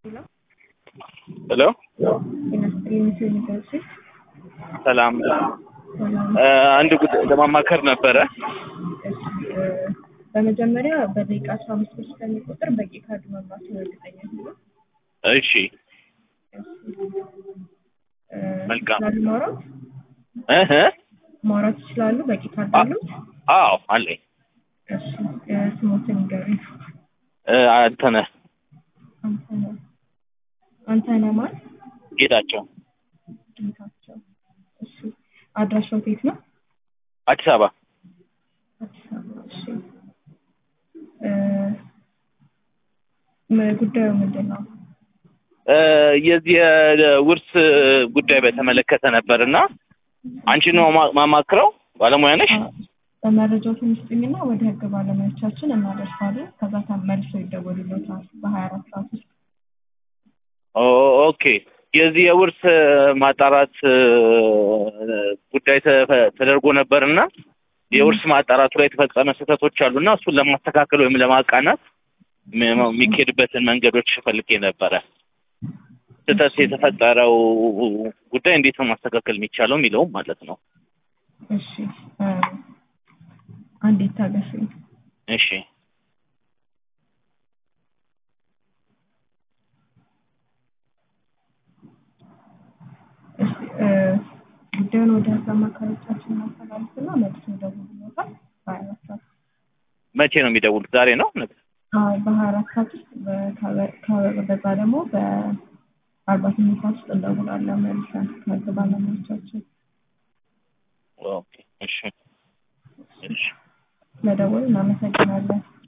ሄሎ ሰላም አንድ ጉዳይ ለማማከር ነበረ። በመጀመሪያ በደቂቃ አስራ አምስት ብር ስለሚቆጥር በቂ ካርድ መብራት እርግጠኛ ነው። እሺ መልካም። ይችላሉ ማውራት እህ ማውራት ይችላሉ። በቂ ካርድ አሉት። አዎ አለኝ። እሺ ስሞትን ይገሩኝ። እ አንተነህ አንተነህ አንተነህ ማን? ጌታቸው ጌታቸው። እሺ አድራሻው የት ነው? አዲስ አበባ አዲስ አበባ። እሺ እ ም- ጉዳዩ ምንድን ነው? እ የዚህ የውርስ ጉዳይ በተመለከተ ነበር እና አንቺ ነው ማ- ማማክረው ባለሙያ ነሽ? በመረጃው ትንሽ ስጡኝና ወደ ህግ ባለሙያዎቻችን እናደርሳለን። ከዛ ተመልሶ ይደወሉልዎታል በሀያ አራት ሰዓት ውስጥ። ኦ ኦኬ የዚህ የውርስ ማጣራት እ ጉዳይ ተፈ- ተደርጎ ነበር እና የውርስ ማጣራቱ ላይ የተፈጸመ ስህተቶች አሉና እሱን ለማስተካከል ወይም ለማቃናት ም- የሚካሄድበትን መንገዶች ፈልጌ ነበረ። ስህተት የተፈጠረው ጉዳይ እንዴት ነው ማስተካከል የሚቻለው የሚለውም ማለት ነው። እሺ እ አንዴ ታገሱኝ። እሺ እሺ እ ጉዳዩን ወደ ህግ አማካሪዎቻችን እናስተላልፍና መልሶ ይደውሉልዎታል በሀያ አራት ሰዓት መቼ ነው የሚደውሉት? ዛሬ ነው? ነገ? አዎ በሀያ አራት ሰዓት ውስጥ በ- ከ- በዛ ደግሞ በአርባ ስምንት ሰዓት ውስጥ እንደውላለን መልሰን ከህግ ባለሙያዎቻችን ኦኬ እሺ እሺ ስለደወሉ እናመሰግናለን።